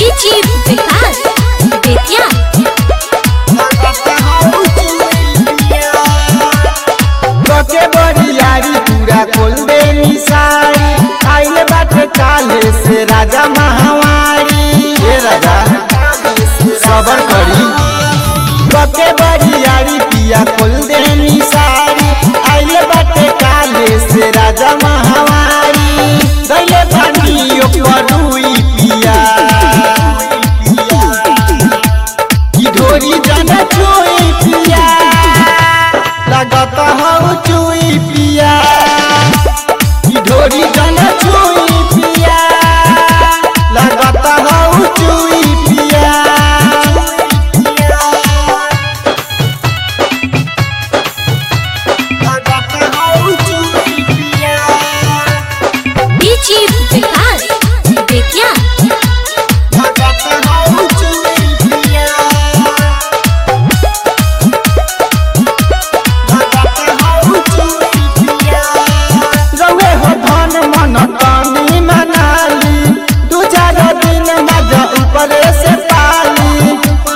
DJ विकास बेतिया बके बरियारी पूरा खोल दे निसारी आइल बाटे काले से राजा महावारी हे राजा सबर करी बके बरियारी पिया खोल दे निसारी आइल बाटे काले से राजा महावारी दैले पानी ओपरुई पिया ई ढोरी जाना चोई पिया लगता हूँ चुई पिया ई ढोरी जाना चुई पिया लगता हूँ चुई पिया लगता हूँ चुई पिया डीजे विकास बेतिया लगता हूँ चुई पिया रउए हो धन मन तनी मनाली दू चार दिन मजा ऊपरे से पाली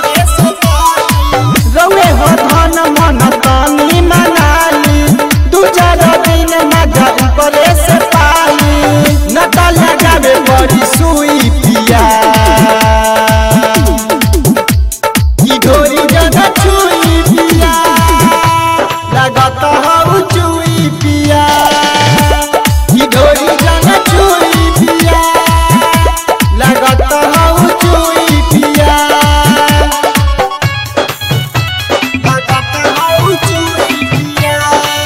रउए हो धन मन तनी मनाली दू चार दिन मजा ऊपरे से पाली नटा लगावे बड़ी सुई पिया ई ढोरी जगह छुई पिया लगता हूँ चुई पिया ई ढोरी जगह छुई पिया लगता हूँ चुई पिया लगता हूँ चुई पिया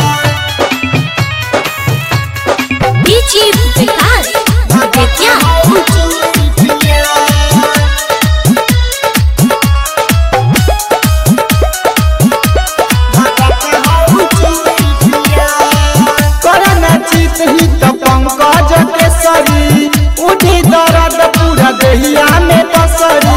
डीजे विकास बेतिया हूँ चुई पिया करना चित ही तो पंकज केसरी उठी दर्द पूरा देहिया में बसरी